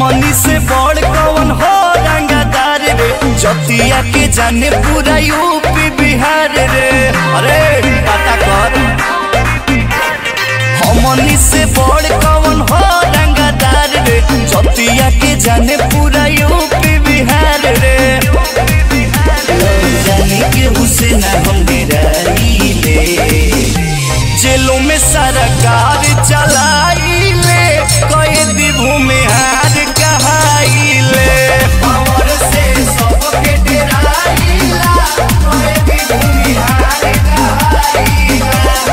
हमनी से बड़ कौन हो रंगदार रे जतिया के जाने पूरा यूपी बिहार रे अरे पता कर हमनी से बड़ कौन हो रंगदार रे जतिया के जाने पूरा यूपी बिहार रे जाने के हुसैन हम डेराइले जेलों में सरकार चलाइले कैदी भूमि हार कहाइले पावर से सबके डेराइला कैदी भूमि हार कहाइला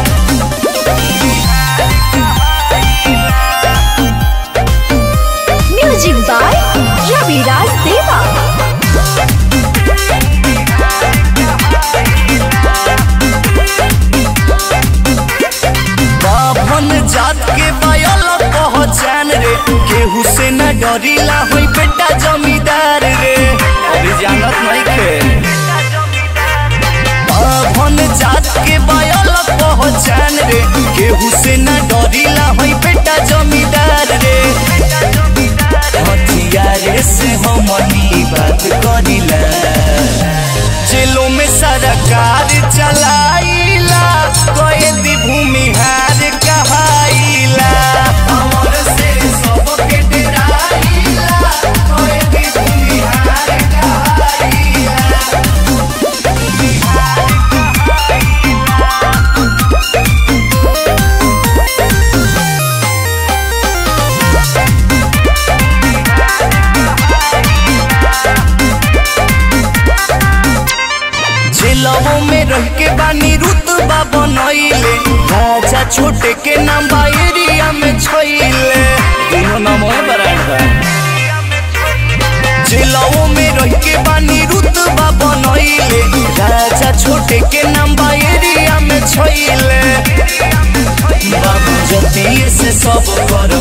म्यूजिक बाय रविराज देवा बाभन जात के बायल पहचान रे केहू से न डरीला होई बेटा जमींदार रे अभी जानत नहीं के बाभन जात के बायल पहचान रे केहू से न डरीला होई बेटा जमींदार रे हथियारे से हमनी बात करिला जेलों में सरकार चलाइला कैदी भूमि हार कहाइला हमर से सबके डराइला कैदी भूमि हार कहाइला जेलवों में रह के बानी रुतबा बनैले राजा छोटे के नाम बा एरिया में छैले दोनों नाम है बराबर बा जेलवों में रह के बानी रुतबा बनैले राजा छोटे के नाम बा एरिया में छैले बाबू जतिये से सब कर